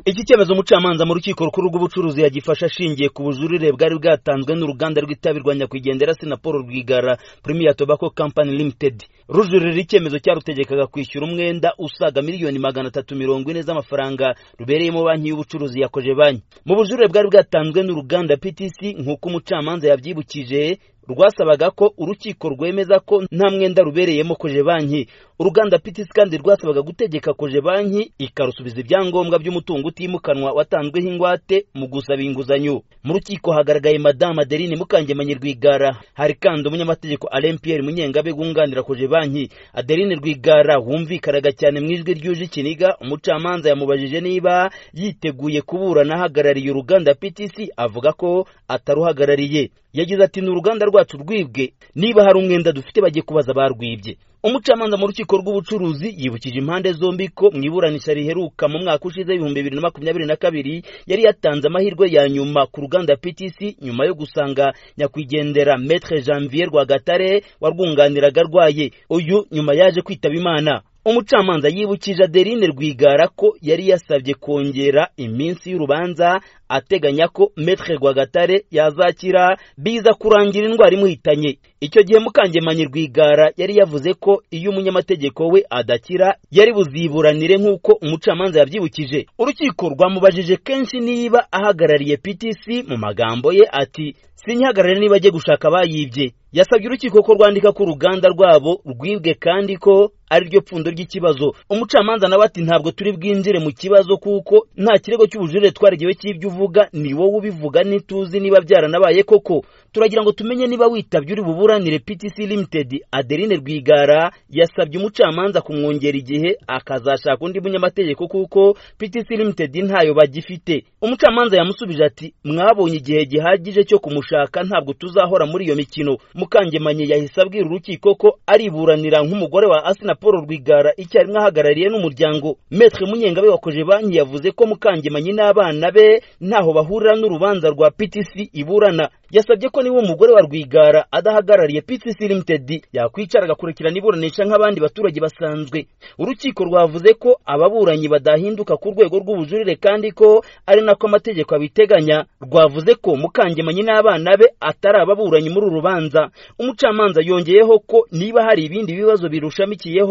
iki cyemezo umucamanza mu rukiko rukuru rw'ubucuruzi yagifashe ashingiye ku bujurire bwari bwatanzwe n'uruganda rw'itabi rwa nyakwigendera sinapol rwigara premier tobacco company limited rujuririra icyemezo cyarutegekaga kwishyura umwenda usaga miliyoni magana atatu mirongo ine z'amafaranga rubereyemo banki y'ubucuruzi yakoje banki mu bujurire bwari bwatanzwe n'uruganda ptc nk'uko umucamanza yabyibukije rwasabaga ko urukiko rwemeza ko nta mwenda rubereyemo koje banki uruganda PTC kandi rwasabaga gutegeka koje banki ikarusubiza ibyangombwa by'umutungo utimukanwa watanzweho ingwate mu gusaba inguzanyo mu rukiko hagaragaye madame Adeline Mukangemanyi Rwigara hari kandi umunyamategeko Alain Pierre Munyengabe gunganira koje banki Adeline Rwigara wumvikanaga cyane mu ijwi ryuje ikiniga umucamanza yamubajije niba yiteguye kuburana ahagarariye uruganda PTC avuga ko ataruhagarariye yagize ati ni uruganda rwacu rwibwe niba hari umwenda dufite bajye kubaza barwibye umucamanza mu rukiko rw'ubucuruzi yibukije impande zombi ko mu iburanisha riheruka mu mwaka ushize ibihumbi bibiri na makumyabiri na kabiri yari yatanze amahirwe ya nyuma ku ruganda PTC nyuma yo gusanga nyakwigendera Maître Janvier Rwagatare warwunganiraga arwaye uyu nyuma yaje kwitaba Imana umucamanza yibukije aderine rwigara ko yari yasabye kongera iminsi y'urubanza ateganya ko metre rwagatare yazakira biza kurangira indwara imuhitanye icyo gihe mukangemanyi rwigara yari yavuze ko iyo umunyamategeko we adakira yari buziburanire nk'uko umucamanza yabyibukije urukiko rwamubajije kenshi niba ahagarariye ptc mu magambo ye ati sinyihagarare niba ajye gushaka abayibye yasabye urukiko ko rwandika ko uruganda rwabo rwibwe kandi ko ari ryo pfundo ry'ikibazo umucamanza nawe ati ntabwo turi bwinjire mu kibazo kuko nta kirego cy'ubujurire twarigewe cy'ibyo uvuga ni wowe ubivuga ntituzi niba byaranabaye koko turagira ngo tumenye niba witabye uri buburanire PTC Limited Adeline Rwigara yasabye umucamanza kumwongera igihe akazashaka undi munyamategeko kuko PTC Limited ntayo bagifite umucamanza yamusubije ati mwabonye igihe gihagije cyo kumushaka ntabwo tuzahora muri iyo mikino mukangemanye yahise abwira urukiko ko ariburanira nk'umugore wa Asina Paul Rwigara icyarimwe ahagarariye n'umuryango Maître Munyengabe wakoje banki yavuze ko mukangemanyi n'abana be ntaho bahurira n'urubanza rwa PTC iburana yasabye ko niba umugore wa Rwigara adahagarariye PTC Limited yakwicara agakurikirana iburanisha nk'abandi baturage basanzwe urukiko rwavuze ko ababuranyi badahinduka ku rwego rw'ubujurire kandi ko ari nako amategeko abiteganya rwavuze ko mukangemanyi n'abana be atari ababuranyi muri uru rubanza umucamanza yongeyeho ko niba hari ibindi bibazo birushamikiyeho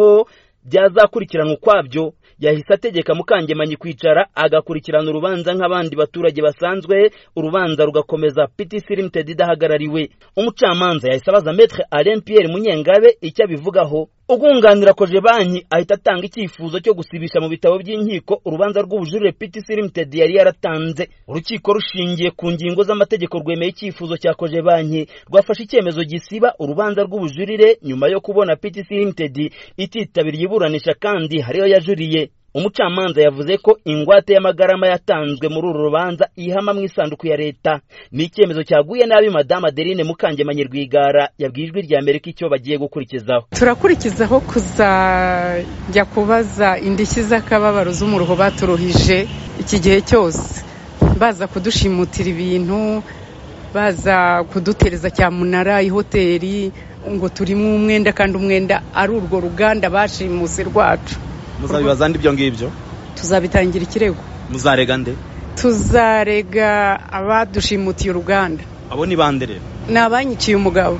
byazakurikiranwa ukwabyo yahise ategeka mukangemanyi kwicara agakurikirana urubanza nk'abandi baturage basanzwe urubanza rugakomeza PTC Limited idahagarariwe umucamanza yahise abaza Maître Alain Pierre Munyengabe icyo abivugaho ugunganira koje banki ahita atanga icyifuzo cyo gusibisha mu bitabo by'inkiko urubanza rw'ubujurire PTC Limited yari yaratanze urukiko rushingiye ku ngingo z'amategeko rwemeye icyifuzo cya koje banki rwafashe icyemezo gisiba urubanza rw'ubujurire nyuma yo kubona PTC Limited ititabiriye iburanisha kandi hariyo yajuriye umucamanza yavuze ko ingwate y'amagarama yatanzwe muri uru rubanza ihama mu isanduku ya leta ni icyemezo cyaguye nabi madamu adeline mukangemanyi rwigara yabwiye ijwi rya amerika icyo bagiye gukurikizaho turakurikizaho kuzajya kubaza indishyi z'akababaro z'umuruho baturuhije iki gihe cyose baza kudushimutirira ibintu baza kudutereza cyamunara ihoteli ngo turimo umwenda kandi umwenda ari urwo ruganda bashimuse rwacu muzabibaza nde ibyo ngibyo tuzabitangira ikirego muzarega nde tuzarega abadushimutiye uruganda abo ni bande rero ni abanyiciye umugabo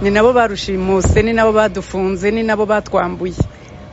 ni nabo barushimuse ni nabo badufunze ni nabo batwambuye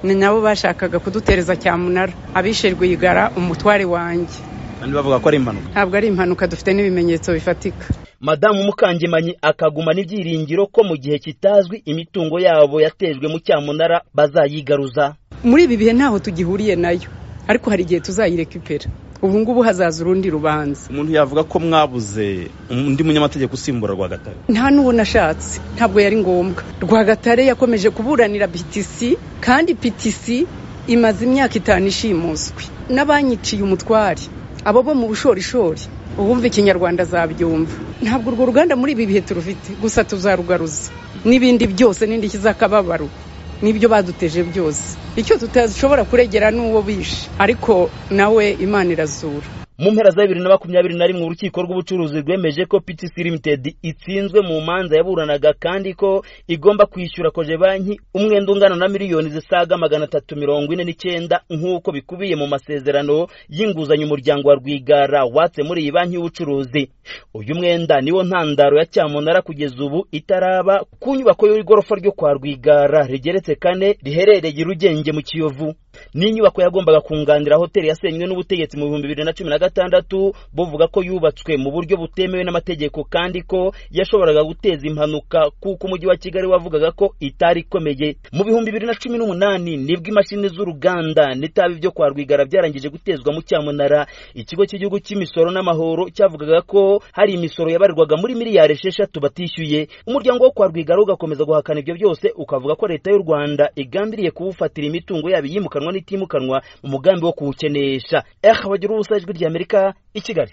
ni nabo bashakaga kudutereza cyamunara abishe rwigara umutware wanjye kandi bavuga ko ari impanuka ntabwo ari impanuka dufite n'ibimenyetso bifatika madamu mukangemanyi akagumana ibyiringiro ko mu gihe kitazwi imitungo yabo yatejwe mu cyamunara bazayigaruza muri ibi bihe ntaho tugihuriye nayo ariko hari igihe tuzayirekipera ubu ngubu hazaza urundi rubanza umuntu yavuga ko mwabuze undi munyamategeko usimbura rwagatare nta n'uwo nashatse ntabwo yari ngombwa rwagatare yakomeje kuburanira PTC kandi PTC imaze imyaka itanu ishimuswe n'abanyiciye umutware abo bo mu bushorishori uwumva ikinyarwanda azabyumva ntabwo urwo ruganda muri ibi bihe turufite gusa tuzarugaruza n'ibindi byose n'indishyi z'akababaro n'ibyo baduteje byose icyo tutashobora kuregera n'uwo bishe ariko nawe imana irazura mu mpera za bibiri na makumyabiri na rimwe urukiko rw'ubucuruzi rwemeje ko PTC Limited itsinzwe mu manza yaburanaga kandi ko igomba kwishyura koje banki umwenda ungana na miliyoni zisaga magana atatu mirongo ine n'icyenda nk'uko bikubiye mu masezerano y'inguzanyo umuryango wa Rwigara watse muri iyi banki y'ubucuruzi uyu mwenda niwo ntandaro ya cyamunara kugeza ubu itaraba ku nyubako y'igorofa ryo kwa Rwigara rigeretse kane riherereye Rugenge mu Kiyovu ni inyubako yagombaga kunganira hoteli yasenywe n'ubutegetsi mu bihumbi bibiri na cumi na gatandatu buvuga ko yubatswe mu buryo butemewe n'amategeko kandi ko yashoboraga guteza impanuka kuko umujyi wa kigali wavugaga ko itari ikomeye mu bihumbi bibiri na cumi n'umunani nibwo imashini z'uruganda n'itabi byo kwa rwigara byarangije gutezwa mu cyamunara ikigo cy'igihugu cy'imisoro n'amahoro cyavugaga ko hari imisoro yabarirwaga muri miliyari esheshatu batishyuye umuryango wo kwa rwigara ugakomeza guhakana ibyo byose ukavuga ko leta y'u rwanda igambiriye kuwufatira imitungo yabo iyimukanwa n'itimukanwa mu mugambi wo kuwukenesha eha bagira ubusa ijwi ry'amerika i kigali